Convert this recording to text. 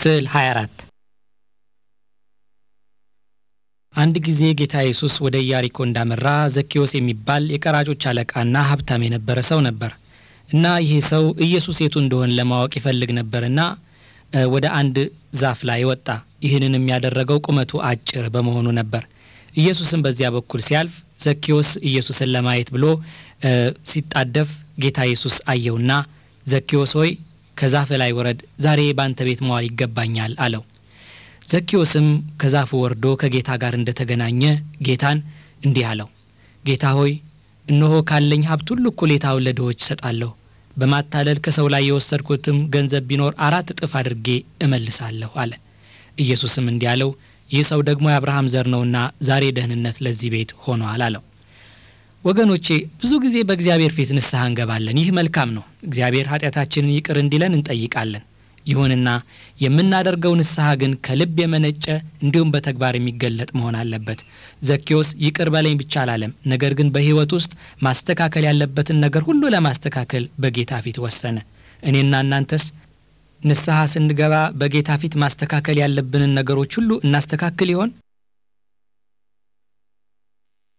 ስዕል 24 አንድ ጊዜ ጌታ ኢየሱስ ወደ ኢያሪኮ እንዳመራ ዘኬዎስ የሚባል የቀራጮች አለቃና ሀብታም የነበረ ሰው ነበር እና ይህ ሰው ኢየሱስ የቱ እንደሆን ለማወቅ ይፈልግ ነበርና ወደ አንድ ዛፍ ላይ ወጣ። ይህንን የሚያደረገው ቁመቱ አጭር በመሆኑ ነበር። ኢየሱስም በዚያ በኩል ሲያልፍ ዘኬዎስ ኢየሱስን ለማየት ብሎ ሲጣደፍ ጌታ ኢየሱስ አየውና ዘኬዎስ ሆይ ከዛፍ ላይ ወረድ፣ ዛሬ ባንተ ቤት መዋል ይገባኛል አለው። ዘኬዎስም ከዛፉ ወርዶ ከጌታ ጋር እንደተገናኘ ጌታን እንዲህ አለው፣ ጌታ ሆይ እነሆ ካለኝ ሀብት ሁሉ እኩሌታውን ለድሆች እሰጣለሁ። በማታለል ከሰው ላይ የወሰድኩትም ገንዘብ ቢኖር አራት እጥፍ አድርጌ እመልሳለሁ አለ። ኢየሱስም እንዲህ አለው፣ ይህ ሰው ደግሞ የአብርሃም ዘር ነውና ዛሬ ደህንነት ለዚህ ቤት ሆኗል አለው። ወገኖቼ ብዙ ጊዜ በእግዚአብሔር ፊት ንስሐ እንገባለን። ይህ መልካም ነው። እግዚአብሔር ኃጢአታችንን ይቅር እንዲለን እንጠይቃለን። ይሁንና የምናደርገው ንስሐ ግን ከልብ የመነጨ እንዲሁም በተግባር የሚገለጥ መሆን አለበት። ዘኬዎስ ይቅር በለኝ ብቻ አላለም። ነገር ግን በሕይወት ውስጥ ማስተካከል ያለበትን ነገር ሁሉ ለማስተካከል በጌታ ፊት ወሰነ። እኔና እናንተስ ንስሐ ስንገባ በጌታ ፊት ማስተካከል ያለብንን ነገሮች ሁሉ እናስተካክል ይሆን?